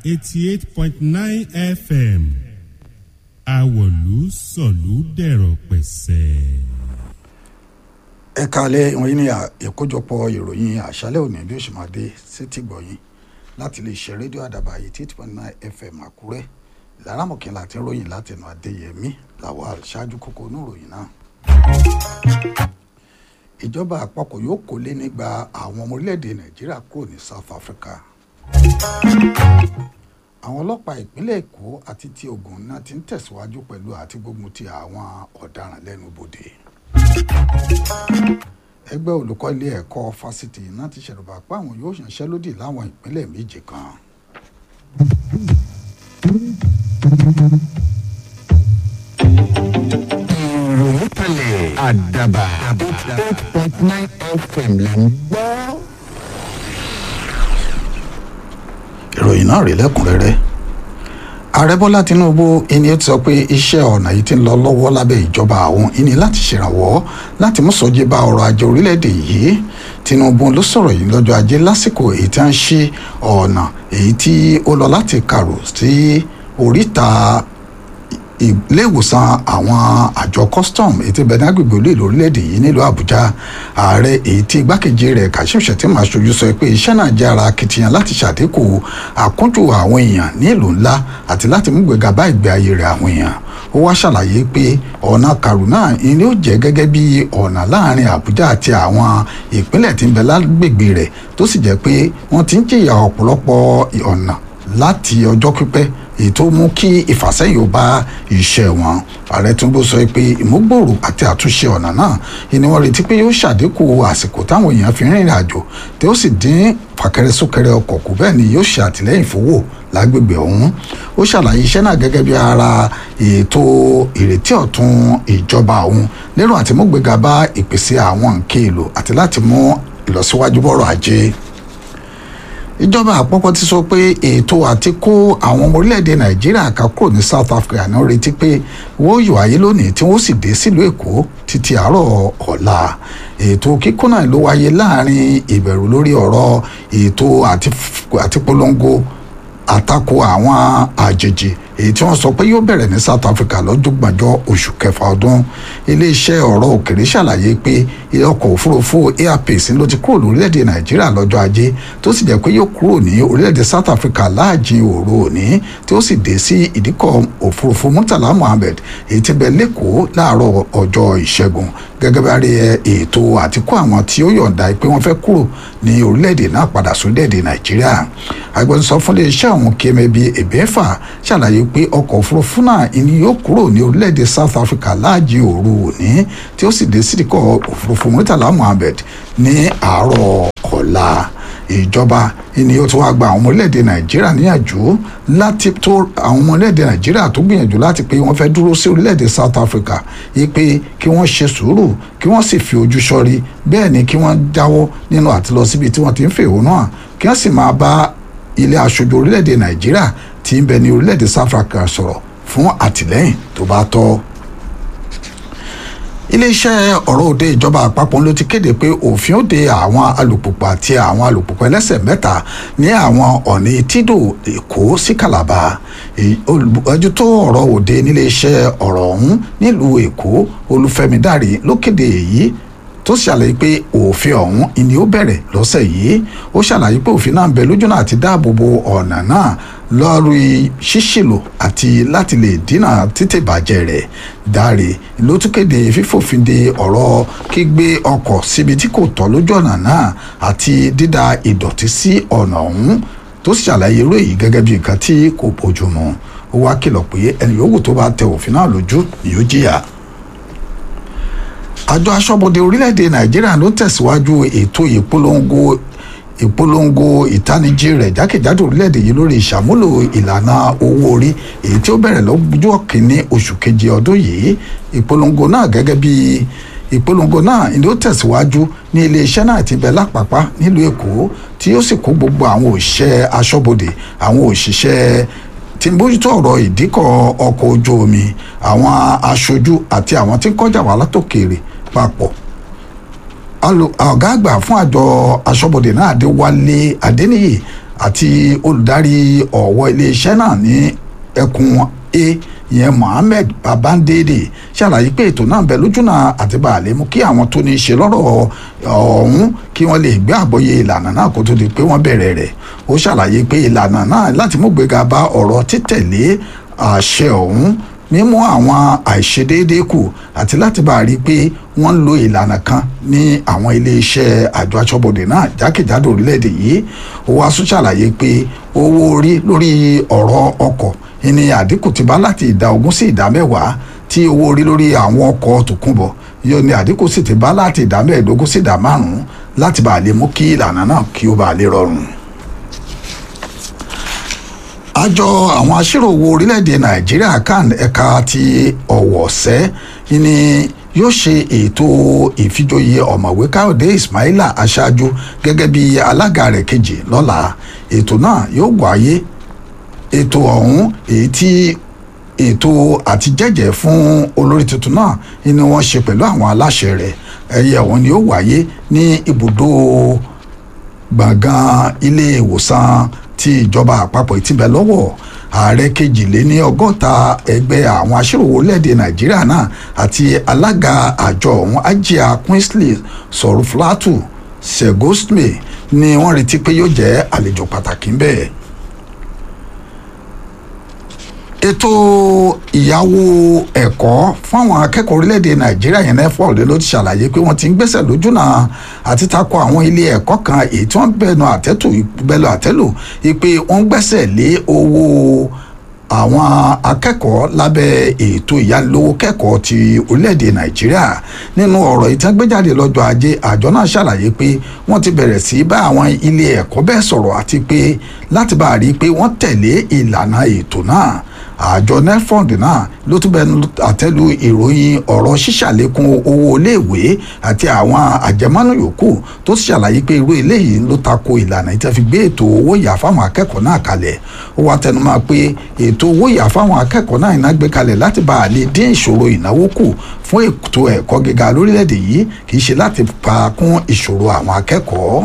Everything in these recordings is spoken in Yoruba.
eighty eight point nine fm àwọ̀lú sọ̀lú dẹ̀rọ̀ pẹ̀sẹ̀. ẹ kalẹ̀ ìwọ̀nyí ni ìkójọpọ̀ ìròyìn àṣálẹ̀ òní bí ó ṣe máa dé sétí gbọ̀yìn láti lè ṣe rédíò àdàbà eighty eight point nine fm àkúrẹ́ ìlàrámọ̀kẹ́ láti ròyìn látẹnu adéyẹmí làwọn ṣáájú kókó oníròyìn náà. ìjọba àpapọ̀ yóò kó lé nígbà àwọn ọmọ orílẹ̀-èdè nàìjíríà kúrò ní south africa. àwọn ọlọ́pàá ìpínlẹ̀ èkó àti ti ògùn náà ti ń tẹ̀síwájú pẹ̀lú àti gbógun ti àwọn ọ̀daràn lẹ́nu bodè ẹgbẹ́ olùkọ́ ilé ẹ̀kọ́ fásitì náà ti ṣèrùbà pé àwọn yóò ṣànṣẹ́lódì láwọn ìpínlẹ̀ méje kan. ìròyìn kalẹ̀ àdàbà eight point nine fm là ń gbọ́. ìròyìn náà rí lẹ́kùnrẹ́rẹ́ ààrẹ bọ́lá tinubu ẹni ti sọ pé iṣẹ́ ọ̀nà yìí ti ń lọ lọ́wọ́ lábẹ́ ìjọba àwọn ẹni láti ṣèrànwọ́ láti mú sọ́jí bá ọrọ̀ ajé orílẹ̀-èdè yìí tinubu ló sọ̀rọ̀ yìí lọ́jọ́ ajé lásìkò èyí tí wọ́n ń ṣí ọ̀nà èyí tí ó lọ láti kàrò sí oríta ilé ìwòsàn àwọn àjọ custom èyí tí bẹ̀rẹ̀ agbègbè olú ìlú orílẹ̀-èdè yìí nílùú àbújá ààrẹ èyí tí igbákejì rẹ̀ kashim shettima aṣojú sọ pé iṣẹ́ náà jẹ́ ara akitiyan láti ṣàdínkù àkúnjù àwọn èèyàn ní ìlú ńlá àti láti mú gbéga bá ìgbé ayé rẹ̀ àwọn èèyàn ó wá ṣàlàyé pé ọ̀nà kàrúnà ni ó jẹ́ gẹ́gẹ́ bí ọ̀nà láàrin àbújá àti àwọn ìpínlẹ̀ tí ń bẹ lágbègbè rẹ̀ tó sì jẹ́ pé wọ́n ti ń jìyà ọ̀pọ̀lọpọ̀ ọ̀nà láti ọjọ́ pípẹ́ èyí tó mú kí ìfàsẹ́yìn ó bá iṣẹ́ wọn ààrẹ túnbọ̀ sọ pé ìmúgbòòrò àti àtúnṣe ọ̀nà náà ni wọ́n retí pé yóò ṣàdínkù àsìkò táwọn èèyàn fi rìnrìn àjò tí ó sì dín fàkẹrẹsókẹrẹ ọkọ̀ kù bẹ́ẹ̀ ni yóò ṣe àtìlẹ́yìn fowó lágbègbè ọ̀hún ó ṣàlàyé iṣẹ́ náà gẹ́gẹ́ bí ara ètò ìrètí ọ̀tun ìjọba ọ̀hún lérò àti mú gbéga bá ìpèsè àwọn nǹkan èlò àti láti mú ìlọsíwájú bọ́rọ̀ ajé ìjọba àpapọ̀ ti sọ pé ètò àti kó àwọn ọmọ orílẹ̀-èdè nàìjíríà ká kúrò ní south africa náà retí pé wọ́n yọ ayé lónìí tí wọ́n sì dé sílùú èkó títí àárọ̀ ọ̀la ètò kíkó náà ló wáyé láàrin ìbẹ̀rù lórí ọ̀rọ̀ ètò àti polongo àtakò àwọn àjèjì èyí tí wọ́n sọ pé yóò bẹ̀rẹ̀ ní south africa lọ́jọ́ gbàjọ́ oṣù kẹfà ọdún iléeṣẹ́ ọ̀rọ̀ òkèrè ṣàlàyé pé ọkọ̀ òfurufú airpeace ló ti kúrò lórílẹ̀‐èdè nàìjíríà lọ́jọ́ ajé tó sì jẹ́ pé yóò kúrò ní orílẹ̀‐èdè south africa láàjìn òru òní tí ó sì dé sí ìdíkọ̀ òfurufú murtala mohammed èyí tí bẹ lẹ́kọ̀ọ́ láàárọ̀ ọjọ́ ìṣẹ́gun gẹ́gẹ́ bá rí ètò àtikó àwọn tí ó yọ̀ǹda pé wọ́n fẹ́ kúrò ní orílẹ̀‐èdè náà padà sórílẹ̀‐èdè nàìjíríà agbẹnusọ fún iléeṣẹ́ àwọn kẹ́mẹ́bí ẹ̀bẹ́fà ṣàlàyé pé ọkọ̀ òfurufú náà ìní yóò kúrò ní orílẹ̀-èdè south africa láàjì òru òní tí ó sì dé sídìkọ̀ òfurufú murtala mohammed ní àárọ̀ ọ̀la ìjọba ìní ó ti wá gba àwọn ọmọ orílẹ̀-èdè nàìjíríà níyànjú láti tó àwọn ọmọ orílẹ̀-èdè nàìjíríà tó gbìyànjú láti pé wọ́n fẹ́ dúró sí orílẹ̀-èdè south africa yìí pé kí wọ́n ṣe sùúrù kí wọ́n sì fi ojú sọ́rí bẹ́ẹ̀ ni kí wọ́n jáwọ́ nínú àti lọ síbi tí wọ́n ti ń fèhónú hàn kí wọ́n sì máa bá ilé aṣojú orílẹ̀-èdè nàìjíríà tí ń bẹ ní orílẹ̀-èdè south africa sọ̀rọ̀ fún àtìlẹ́yìn tó bá tọ́. iléeṣẹ́ ọ̀rọ̀ òde ìjọba àpapọ̀ ló ti kéde pé òfin ó de àwọn alùpùpù àti àwọn alùpùpù ẹlẹ́sẹ̀ mẹ́ta ní àwọn ọ̀nà etídò èkó sí calabar olùbọ́jú tó ọ̀rọ̀ òde níléeṣẹ́ ọ̀rọ̀ ọ̀hún nílùú èkó olúfẹ́mi dárí ló kéde èyí tó ṣàlàyé pé òfin ọ̀hún ìní ó bẹ̀rẹ̀ lọ́sẹ̀ yìí ó ṣàlàyé pé òfin náà ń bẹ lójú náà àti dáàbò bo ọ̀nà náà lórí ṣíṣìlò àti láti lè dínà títè bàjẹ́ rẹ̀ dáre ló tún kéde fífòfin de ọ̀rọ̀ kígbé ọkọ̀ síbi tí kò tọ́ lójú ọ̀nà náà àti dídà ìdọ̀tí sí ọ̀nà ọ̀hún tó ṣàlàyé irú èyí gẹ́gẹ́ bí nǹkan tí kò bójúmu ó wá kìlọ̀ pé ẹni yòówù tó bá tẹ òfin náà lójú ni yóò jìyà àjọ aṣọ́bodè orílẹ̀-èdè nàìjíríà ló tẹ̀síwájú ètò ìpolongo ìpolongo ìtanijí rẹ̀ jákèjádò orílẹ̀-èdè yìí lórí ìṣàmúlò ìlànà owó orí èyí tí ó bẹ̀rẹ̀ lọ́jọ́ kìíní oṣù keje ọdún yìí ìpolongo náà gẹ́gẹ́ bí ìpolongo náà ni ó tẹ̀síwájú ní iléeṣẹ́ náà ti bẹ̀ lápapá nílùú èkó tí ó sì kó gbogbo àwọn òṣìṣẹ́ aṣọ́bodè àwọn òṣìṣẹ́ tí ń bójútó ọ̀rọ̀ ìdíkọ̀ ọkọ̀ ojú omi àwọn aṣojú àti àwọn tí ń kọjá wà látòkèèrè papọ̀ ọ̀gá àgbà fún àjọ aṣọ́bodè náà adéwálé adéníyì àti olùdarí ọ̀wọ́ iléeṣẹ́ náà ní ẹkùn a ìyẹn mohammed babandede ṣàlàyé pé ètò náà bẹ lójúnà àti bàálẹ̀ mú kí àwọn tó ní í ṣe lọ́rọ̀ ọ̀hún kí wọ́n lè gbé àgbọ́yé ìlànà náà kó tó di pé wọ́n bẹ̀rẹ̀ rẹ̀ ó ṣàlàyé pé ìlànà náà láti mú gbéga bá ọ̀rọ̀ títẹ̀lé àṣẹ ọ̀hún mímú àwọn àìṣedéédéé kù àti láti bá a rí i pé wọ́n ń lo ìlànà kan ní àwọn iléeṣẹ́ àjọ aṣọ́bodè náà jákèjádò orílẹ̀-èdè yìí ó wá tún ṣàlàyé pé owó orí lórí ọ̀rọ̀ ọkọ̀ ìní àdínkù ti bá láti ìdá ogún sí ìdá mẹ́wàá tí owó orí lórí àwọn ọkọ̀ tòkunbọ̀ yóò ní àdínkù sì ti bá láti ìdá mẹ́ẹ̀ẹ́dógún sí ìdá márùn-ún láti bá a lè mú kí ìlànà náà kí ó bá a lè rọrùn àjọ àwọn aṣíròwò orílẹ̀-èdè nàìjíríà kan ẹ̀ka ti ọ̀wọ̀sẹ́ ni yóò ṣe ètò ìfijoyè ọ̀mọ̀wé káyọ̀dé ismaila aṣáájú gẹ́gẹ́ bí alága rẹ̀ kejì lọ́la ètò náà yóò wáyé ètò ọ̀hún èyí tí ètò àtijẹ́jẹ́ fún olórí tuntun náà ni wọ́n ṣe pẹ̀lú àwọn aláṣẹ rẹ̀ ẹ̀yẹ ọ̀hún ni ó wáyé ní ibùdó gbọ̀ngàn ilé ìwòsàn tí ìjọba àpapọ̀ ìtìbẹ̀ lọ́wọ́ ààrẹ kejìléní ọgọ́ta ẹgbẹ́ àwọn aṣíròwò orílẹ̀-èdè nàìjíríà náà àti alága àjọ ọ̀hún ajia queensley sọ̀rọ̀flátù segosme ni wọ́n retí pé yóò jẹ́ àlejò pàtàkì ń bẹ́ẹ̀ ètò ìyàwó ẹ̀kọ́ fún àwọn akẹ́kọ̀ọ́ orílẹ̀-èdè nàìjíríà yẹn nefol ló ti ṣàlàyé pé wọ́n ti ń gbẹ́sẹ̀ lójúnà àti takò àwọn ilé ẹ̀kọ́ kan èyí tí wọ́n bẹ̀nu àtẹ́tù bẹ̀lú àtẹ́lù pé wọ́n gbẹ́sẹ̀ lé owó àwọn akẹ́kọ̀ọ́ lábẹ́ ètò ìyánilówó kẹ́kọ̀ọ́ ti orílẹ̀-èdè nàìjíríà nínú ọ̀rọ̀ ìtẹ́gbẹ́jáde lọ́jọ́ ajé àjọ náà ṣàlàyé pé wọ́n ti bẹ̀rẹ̀ sí bá àwọn ilé ẹ̀kọ́ bẹ́ẹ̀ sọ̀rọ̀ àti pé láti bá a rí i pé wọ́n tẹ̀lé ìlànà ètò náà àjọ nelfond náà ló tún bẹnu àtẹ́lu ìròyìn ọ̀rọ̀ ṣíṣàlékún owó iléèwé àti àwọn àjẹmọ́nú yòókù tó sì ṣàlàyé pé irú eléyìí ló tako ìlànà ìtẹ́ fi gbé ètò owó ìyá fáwọn akẹ́kọ̀ọ́ náà kalẹ̀ ó wá tẹnumọ́ pé ètò owó ìyá fáwọn akẹ́kọ̀ọ́ náà iná gbé kalẹ̀ láti bá a lè dín ìṣòro ìnáwó kù fún ètò ẹ̀kọ́ gíga lórílẹ̀‐èdè yìí kì í ṣe láti pa kún ìṣòro àwọn akẹ́kọ̀ọ́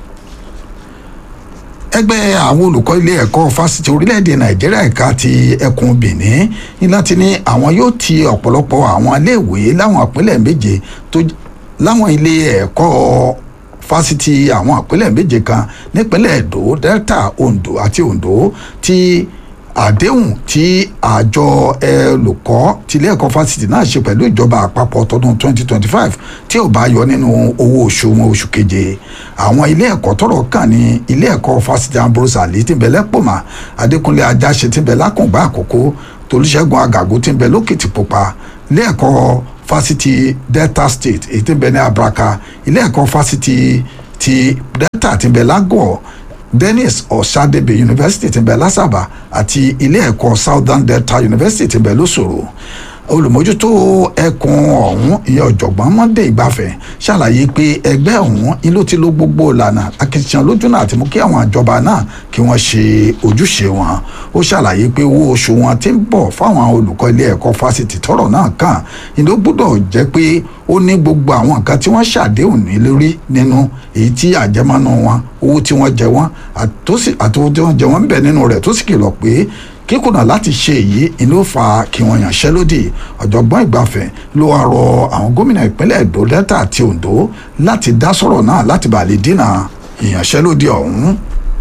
ẹgbẹ́ àwọn olùkọ́ ilé ẹ̀kọ́ fásitì orílẹ̀-èdè nàìjíríà ẹ̀ka ti ẹkùn benin ní láti ní àwọn yóò ti ọ̀pọ̀lọpọ̀ àwọn iléèwé láwọn ìpínlẹ̀ méje tó láwọn ilé ẹ̀kọ́ fásitì àwọn ìpínlẹ̀ méje kan nípínlẹ̀ èdò delta ondo àti ondo ti àdéhùn tí àjọ ẹlòkọ́ tilé ẹ̀kọ́ fásitì náà ṣe pẹ̀lú ìjọba àpapọ̀ tọdún 2025 tí ò bá yọ nínú owó oṣù wọn oṣù keje àwọn ilé ẹ̀kọ́ tọ́rọ̀ kàn ní ilé ẹ̀kọ́ fásitì ambrose ali tí ń bẹ lẹ́pọ̀mà adékúnlé ajáṣe tí ń bẹ lákùngbà àkókò tolúṣẹ́gun àgàgò tí ń bẹ lókìtì pupa ilé ẹ̀kọ́ fásitì delta state èyí tí ń bẹ ní abraka ilé ẹ̀kọ́ fásitì ti delta tí ń bẹ lágọ̀ọ́ dennis ọ̀sádébé university ti bẹ̀ lásàbà àti ilé ẹ̀kọ́ southern delta university ti bẹ̀ lóṣòro olùmójútó ẹkùn ọ̀hún ìyẹn ọ̀jọ̀gbọ́n monday ìgbafẹ́ ṣàlàyé pé ẹgbẹ́ ọ̀hún ni ló ti lo gbogbo ìlànà akitiyan lójúnà àti mú kí àwọn ìjọba náà kí wọ́n ṣe ojúṣe wọn ó ṣàlàyé pé owó oṣù wọn ti ń bọ̀ fáwọn olùkọ́ ilé ẹ̀kọ́ fásitì tọ́rọ̀ náà kàn ìlú gbọ́dọ̀ jẹ́ pé ó ní gbogbo àwọn nǹkan tí wọ́n ṣàdéhùn ní lórí nínú èyí tí àjẹmọ́nú wọn owó tí wọ́n jẹ wọ́n àti owó tí wọ́n jẹ wọ́n ń bẹ nínú rẹ̀ tó sì kìlọ̀ pé kíkùnà láti ṣe èyí ni ló fa kí wọ́n yànṣẹ́lódì ọ̀jọ̀gbọ́n ìgbafẹ́ ló wá rọ àwọn gómìnà ìpínlẹ̀ èdò delta àti ondo láti dá sọ̀rọ̀ náà láti bàa lè dínà ìyànṣẹ́lódì ọ̀hún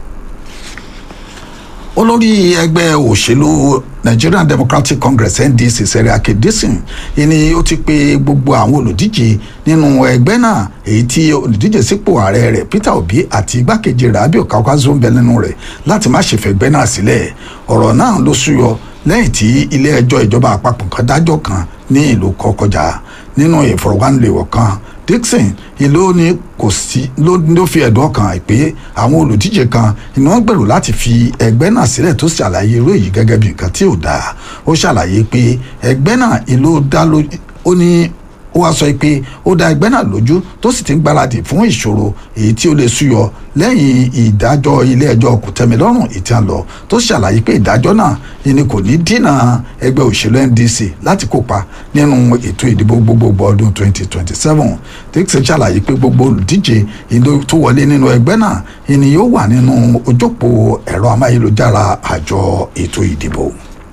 olórí ẹgbẹ́ òṣèlú nigerian democratic congress ndc seriake disin ni ó ti pe gbogbo àwọn olùdíje nínú ẹgbẹ́ náà èyí tí olùdíje sípò ààrẹ rẹ̀ peter obi àti igbákejì rẹ̀ abiy kaukazo ń bẹ nínú rẹ̀ láti má ṣe fẹ̀gbẹ́ náà sílẹ̀ ọ̀rọ̀ náà ló súyọ lẹ́yìn tí ilé ẹjọ́ ìjọba àpapọ̀ kan dájọ́ kan ní ìlú kọkọjà nínú ìfọ̀rọ̀wánilẹ̀wọ̀ kan dixon ìlú ni kò sí ló fi ẹ̀dùn ọkàn pé àwọn olùdíje kan ni wọ́n gbèrò láti fi ẹgbẹ́ náà sílẹ̀ tó ṣàlàyé irú èyí gẹ́gẹ́ bí nǹkan tí ò dáa ó ṣàlàyé pé ẹgbẹ́ náà ìlú dá ló ó ní ó wá sọ pé ó dá ẹgbẹ́ náà lójú tó sì ti ń gbáradì fún ìṣòro èyí tí ó lè súyọ lẹ́yìn ìdájọ́ ilé ẹjọ́ kòtẹ́milọ́rùn ìtàn lọ tó ṣàlàyé pé ìdájọ́ náà ni kò ní dínà ẹgbẹ́ òṣèlú ndc láti kópa nínú ètò ìdìbò gbogbogbò ọdún 2027 dixon ṣàlàyé pé gbogbo olùdíje ìlú tó wọlé nínú ẹgbẹ́ náà ni yóò wà nínú ojópó ẹ̀rọ amáyélujára àjọ ètò ìdìbò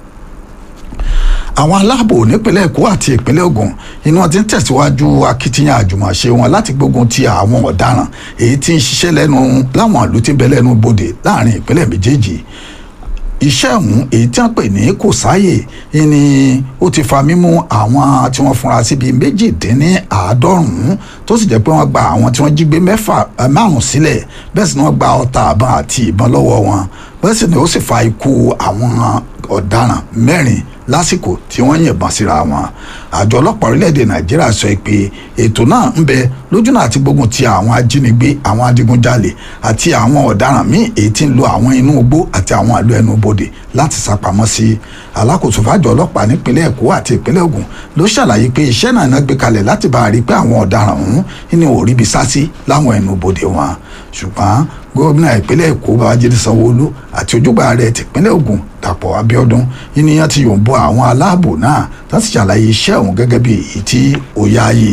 àwọn aláàbò nípínlẹ̀ èkó àti ìpínlẹ̀ ògùn inú wọn ti ń tẹ̀síwájú akitiyan àjùmọ̀ṣe wọn láti gbógun ti àwọn ọ̀daràn èyí tí ń ṣiṣẹ́ lẹ́nu láwọn ìlú tí ń bẹ lẹ́nu bodè láàrin ìpínlẹ̀ méjèèjì iṣẹ́ ọ̀hún èyí tí wọ́n pè ní kò sáàyè ni ó ti fa mímú àwọn tí wọ́n fúnra síbi méjìdínláàádọ́rùn-ún tó sì jẹ́ pé wọ́n gba àwọn tí wọ́n jí gbé mẹ́fà márùn-ún sílẹ̀ bẹ́ẹ̀ sì ni wọ́n gba ọta àbọ̀n àti ìbọn lọ́wọ́ wọn bẹ́ẹ̀ sì ni ó sì fa ikú àwọn ọ̀daràn mẹ́rin lásìkò tí wọ́n yìnbọn síra wọn àjọ ọlọ́pàá orílẹ̀-èdè nàìjíríà sọ pé ètò náà ń bẹ lójúnà àti gbógun ti àwọn ajínigbé àwọn adigunjalè àti àwọn ọ̀daràn míì èyí tí ń lo àwọn inú igbó àti àwọn àlọ́ ẹnu bodè láti sápamọ́ sí alákòóso fàjọ ọlọ́pàá nípínlẹ̀ èkó àti ìpínlẹ̀ ògùn ló ṣàlàyé pé iṣẹ́ náà náà gbé kalẹ̀ láti bá a rí pé àwọn ọ̀daràn ọ̀hún ní òríbi sásí láwọn ẹnu bodè wọn ṣùgbọ́n gómìnà ìpínlẹ̀ èkó babájídé sanwóolu àti ojúgbà rẹ̀ tìpínlẹ̀ ògùn dàpọ̀ abíọ́dún ènìyàn ti yòǹbọ àwọn aláàbò náà láti ṣàlàyé iṣẹ́ ọ̀hún gẹ́gẹ́ bí èyí tí ó yáàyè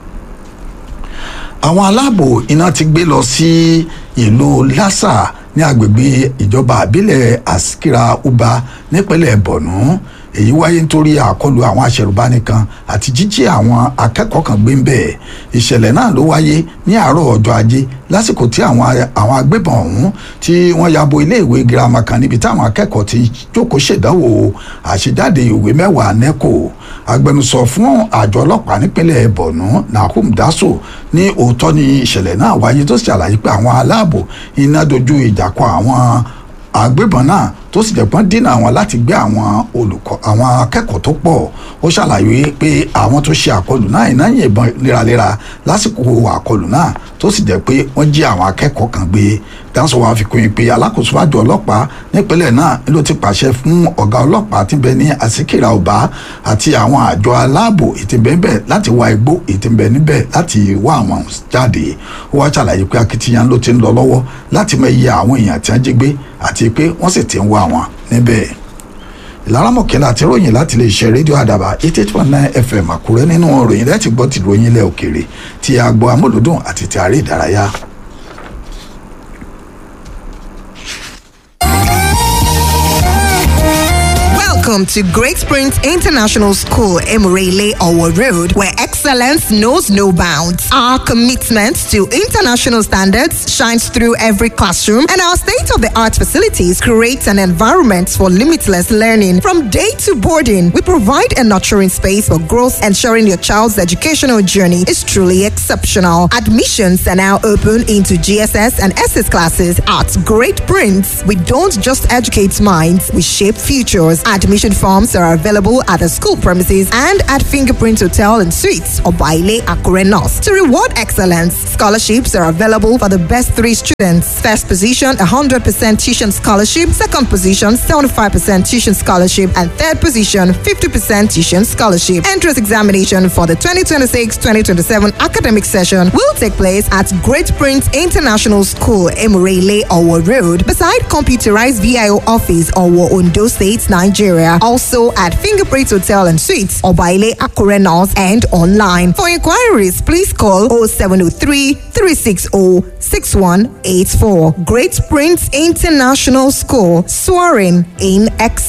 àwọn aláàbò iná ti gbé lọ sí ìlú lásà ní agbègbè ìjọba àbílẹ̀ askira uba nípínlẹ̀ borno èyí wáyé nítorí àkọlù àwọn aṣẹ̀rùbáni kan àti jíjí àwọn akẹ́kọ̀ọ́ kan gbé ń bẹ̀ ìṣẹ̀lẹ̀ náà ló wáyé ní àárọ̀ ọjọ́ ajé lásìkò tí àwọn àwọn agbébọn ọ̀hún tí wọ́n ya bo iléèwé girama kan níbi táwọn akẹ́kọ̀ọ́ ti jókòó ṣèdánwò àṣejáde ìwé mẹ́wàá neco agbẹnusọ fún àjọ ọlọ́pàá nípínlẹ̀ borno nahum daso ní òótọ́ ni ìṣẹ̀lẹ̀ náà wáyé tó ṣàlàyé pé àwọn aláàbò iná dojú ìjà kọ àwọn agbébọn náà tó sì jẹ́pọ́n dínà àwọn láti gbé àwọn olùkọ́ àwọn akẹ́kọ̀ọ́ tó pọ̀ ó ṣàlàyé pé àwọn tó ṣe àkọlù náà iná yìnbọn léraléra lásìkò àkọlù náà tó sì jẹ́ pé wọ́n jí àwọn akẹ́kọ̀ọ́ kan gbé dáńsọ wa fi kún in pé alákòóso àjọ ọlọ́pàá nípínlẹ̀ náà ló ti pàṣẹ fún ọ̀gá ọlọ́pàá tí ń bẹ ní àsìkìrà ọba àti àwọn àjọ aláàbò ètí bẹ́ẹ̀ láti wá igbó ètí bẹ́ẹ̀ níbẹ̀ láti wá àwọn jáde ó wá ṣàlàyé pé akitiyan ló ti ń lọ lọ́wọ́ láti mọ iye àwọn èèyàn tí wọ́n jí gbé àti pé wọ́n sì ti ń wá wọn níbẹ̀ ìlaramọ̀kẹ́lá àti ròyìn láti lè ṣe rédíò àdàbà eighty eight point nine fm àkúrẹ́ nínú ròyìn láti gbọ́ ti ròyìn ilẹ̀ òkèèrè ti àgbo amúlùdùn àti ti àárẹ̀ ìdárayá. Welcome to Great Springs International School, Emirele Owo Road, where excellence knows no bounds. Our commitment to international standards shines through every classroom, and our state of the art facilities create an environment for limitless learning. From day to boarding, we provide a nurturing space for growth, ensuring your child's educational journey is truly exceptional. Admissions are now open into GSS and SS classes at Great Prince. We don't just educate minds, we shape futures. Admission forms are available at the school premises and at Fingerprint Hotel and Suites or Baile Akure North. To reward excellence, scholarships are available for the best three students. First position, 100% tuition scholarship. Second position, 75% tuition scholarship. And third position, 50% tuition scholarship. Entrance examination for the 2026-2027 academic session will take place at Great Prince International School, Emirele, Owo Road, beside computerized VIO office, Owo, Ondo State, Nigeria. Also at Fingerprint Hotel and Suites, Obaile Akure North, and online. For inquiries, please call 0703 360 6184. Great Prince International School, soaring in excellence.